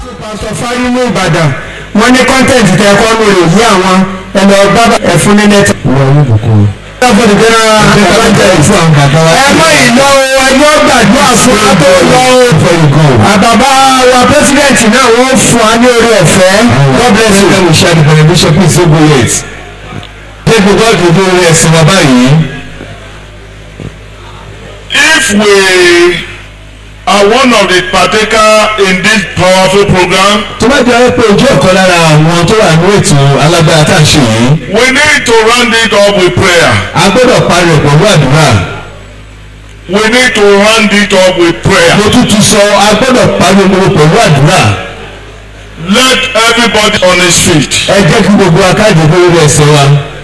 pásítọ̀ fárímù ìbàdàn wọ́n ní kọ́ńtẹ̀ǹtì tẹ ẹ̀kọ́ ló lè yí àwọn ẹ̀lọ́ ọgbà ẹ̀fún ní nẹ́tì. wọ́n yóò bùkún. Ẹ̀fọ́ ti gbéra Evangelist fún àwọn bàbá wa. ẹ mọ ìlọ ẹjọ́ gbàdúrà fún wa tó lọ o. Before you go. àbàbà wa pẹ́sidẹ̀ntì náà wọ́n fún wa ní orí ọ̀fẹ́. God bless you. Let me share the benediction please don't go late. Jẹ́ kí God lè dé orí ẹ̀sìn wa báyìí. If we are one of the partaker in this powerful program, Tó bá jẹ́ pé ojú ọ̀kan lára àwọn tó wà ní ètò alágbára tá à ń ṣe yìí, we need to round it up with prayer. a gbọ́dọ̀ parí ẹ̀ pẹ̀lú àdúrà. We need to round it up with prayer. Mo tún ti sọ a gbọ́dọ̀ parí omi pẹ̀lú àdúrà. Let everybody on his feet. Ẹ jẹ́ kí gbogbo akájọ lórí ẹsẹ̀ wa.